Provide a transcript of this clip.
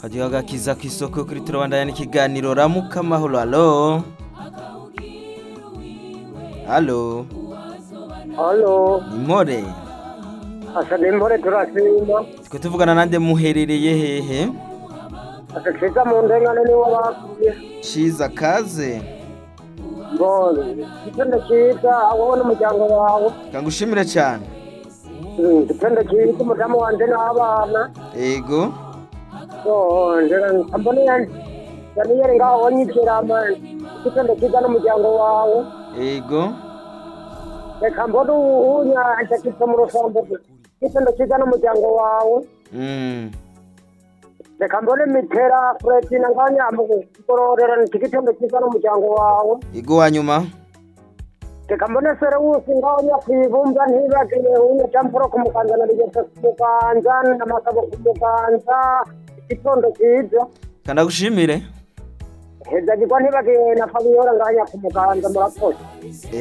kagiye gakiza ku isoko kuri turabandanya n'ikiganiro ramuka amahoro alo alo Halo, impore asa n'impore turashima twe tuvugana nande muherereye hehe asa ciza mu ndengane niwo bakuye ciza kaze mbone igitendo ciza wowe n'umuryango wawe kangushimire cyane Mm, igitendo ciza umudamu wanje n'abana ego mbone yaniyere ngaho wanyizerama igitendo ciza n'umuryango wawe ego reka mbone uwunya ajakitse mu rusombo igitendo ciza n'umuryango wawe mm. reka mbone mitera fredina nganyamugororera igitendo ciza n'umuryango wawe ego wa nyuma reka mbone serewusi ngaho nyakwibumba ntibagiye unya campuro ku muganza na rigese ku muganza n'amasabo ku muganza igitondo ciza kandagushimire hezagirwa ntibagiye na fabiola nganya ku muganza murakoze